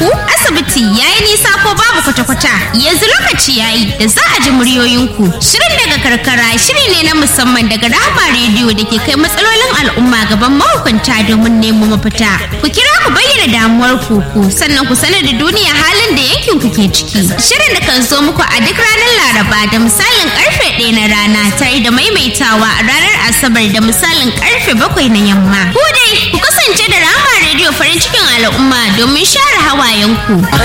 ku asibiti yayi nisa ko babu kwata-kwata yanzu lokaci yayi da za a ji muryoyinku shirin daga karkara shiri ne na musamman daga rahama rediyo da ke kai matsalolin al'umma gaban mahukunta domin nemo mafita ku kira ku bayyana damuwar ku ku sannan ku sanar da duniya halin da yankin ku ke ciki shirin da kan zo muku a duk ranar laraba da misalin karfe ɗaya na rana tare da maimaitawa a ranar asabar da misalin karfe bakwai na yamma ku dai ku kasance da rahama rediyo farin cikin al'umma domin share hawayenku